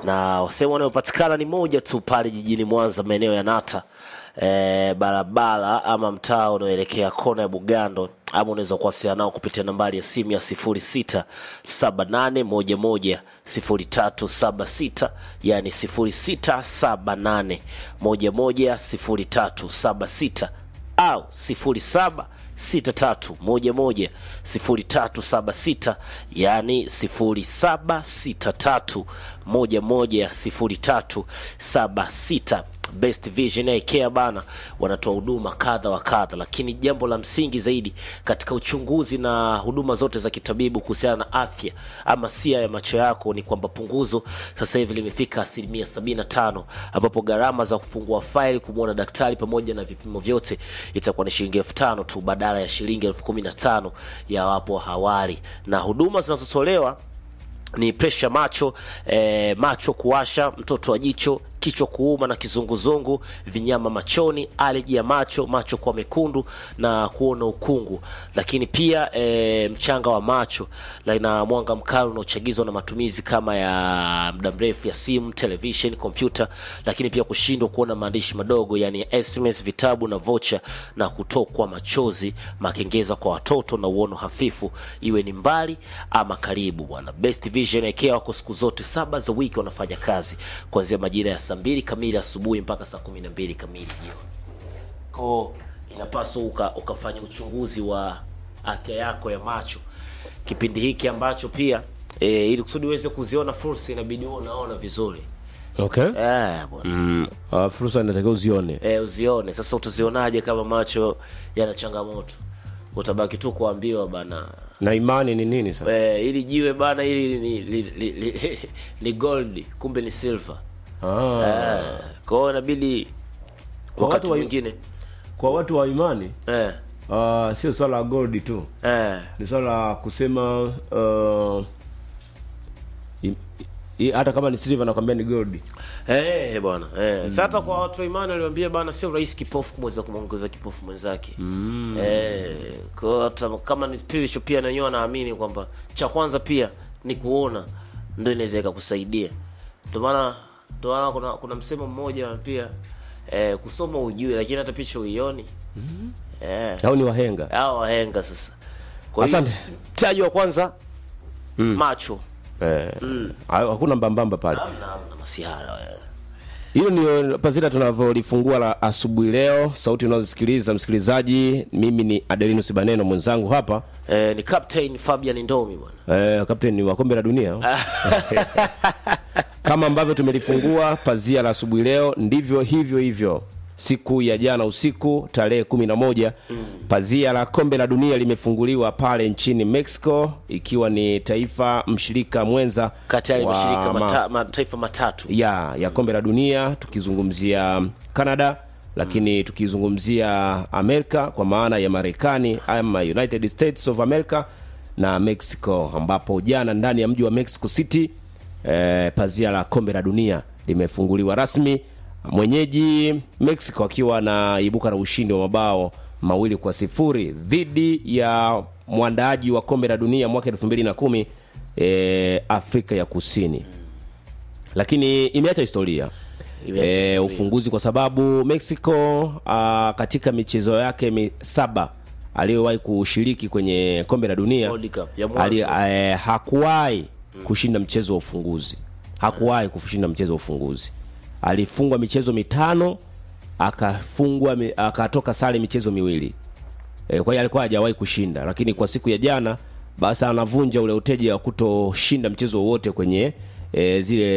na sehemu wanayopatikana ni moja tu pale jijini Mwanza, maeneo ya Nata e, barabara ama mtaa unaoelekea kona ya Bugando, ama unaweza kuwasiliana nao kupitia nambari ya simu ya sifuri sita saba nane moja moja sifuri tatu saba sita yani sifuri sita saba nane moja moja sifuri tatu saba sita au sifuri saba sita tatu moja moja sifuri tatu saba sita yani sifuri saba sita tatu moja moja sifuri tatu saba sita Best Vision Eye Care bana wanatoa huduma kadha wa kadha, lakini jambo la msingi zaidi katika uchunguzi na huduma zote za kitabibu kuhusiana na afya ama sia ya macho yako ni kwamba punguzo sasa hivi limefika asilimia sabini na tano ambapo gharama za kufungua faili kumwona daktari pamoja na vipimo vyote itakuwa ni shilingi elfu tano tu badala ya shilingi elfu kumi na tano ya hapo awali, na huduma zinazotolewa ni presha macho eh, macho kuwasha, mtoto wa jicho, kichwa kuuma na kizunguzungu, vinyama machoni, aleji ya macho, macho kuwa mekundu na kuona ukungu, lakini pia eh, mchanga wa macho na mwanga mkali unaochagizwa na matumizi kama ya muda mrefu ya simu, television, kompyuta, lakini pia kushindwa kuona maandishi madogo, yani SMS, vitabu na vocha, na kutokwa machozi, makengeza kwa watoto na uono hafifu, iwe ni mbali ama karibu. Bwana Best Vision Eye wako siku zote saba za wiki wanafanya kazi kuanzia majira ya saa mbili kamili asubuhi mpaka saa kumi na mbili kamili jioni. Ko inapaswa uka, ukafanya uchunguzi wa afya yako ya macho kipindi hiki ambacho pia e, ili kusudi uweze kuziona fursa inabidi uwe unaona vizuri Okay. eh, bwana Mm. Uh, fursa inatakiwa uzione. e, uzione. Sasa utazionaje kama macho yana changamoto? Utabaki tu kuambiwa bana Na imani ni nini sasa? e, ili jiwe bana ili ni, li, li, li, ni gold kumbe ni silver Ah. eh, kwa hiyo inabidi Kwa wakati watu wa- mwingine Kwa watu wa imani eh, uh, sio swala la gold tu. eh, Ni swala la kusema uh, im- i- hata kama ni silver nakwambia ni gold. Eh, bwana eh. Sasa hata kwa watu wa imani waliwaambia bana, sio rahisi kipofu kumweza kumwongeza kipofu mwenzake mm. eh, kwa hiyo hata kama ni spiritual pia na wenyewe wanaamini kwamba cha kwanza pia ni kuona ndio inaweza ikakusaidia. Ndio maana ndio maana kuna, kuna msemo mmoja pia eh, kusoma ujue, lakini hata picha uioni mm. eh, Au ni wahenga. hao wahenga sasa. Kwa hiyo Asante. mtaji wa kwanza macho Eh, ha- hakuna mbambamba pale. hamna hamna masihara eh. Hilo ndio pazita tunavyolifungua la asubuhi leo. Sauti unazosikiliza msikilizaji, mimi ni Adelinus Baneno, mwenzangu hapa Eh, ni Captain Fabian Ndomi bwana. eh, kapteni wa kombe la dunia kama ambavyo tumelifungua pazia la asubuhi leo, ndivyo hivyo hivyo siku ya jana usiku tarehe kumi na moja pazia la kombe la dunia limefunguliwa pale nchini Mexico, ikiwa ni taifa mshirika mwenza kati ya wa mashirika ma- mata, mataifa matatu ya ya kombe la dunia tukizungumzia Canada lakini tukizungumzia Amerika kwa maana ya Marekani ama United States of America na Mexico, ambapo jana ndani ya mji wa Mexico City eh, pazia la kombe la dunia limefunguliwa rasmi, mwenyeji Mexico akiwa anaibuka na ushindi wa mabao mawili kwa sifuri dhidi ya mwandaaji wa kombe la dunia mwaka 2010 eh, Afrika ya Kusini lakini imeacha historia Imeacha e, historia. ufunguzi kwa sababu Mexico uh, katika michezo yake mi, saba aliyowahi kushiriki kwenye kombe la dunia World Cup ya mwanzo. ali, eh, hakuwahi kushinda mchezo wa ufunguzi hakuwahi kushinda mchezo wa ufunguzi alifungwa michezo mitano akafungwa mi- akatoka sare michezo miwili e, kwa hiyo alikuwa hajawahi kushinda lakini kwa siku ya jana basi anavunja ule uteja wa kutoshinda mchezo wowote kwenye e, zile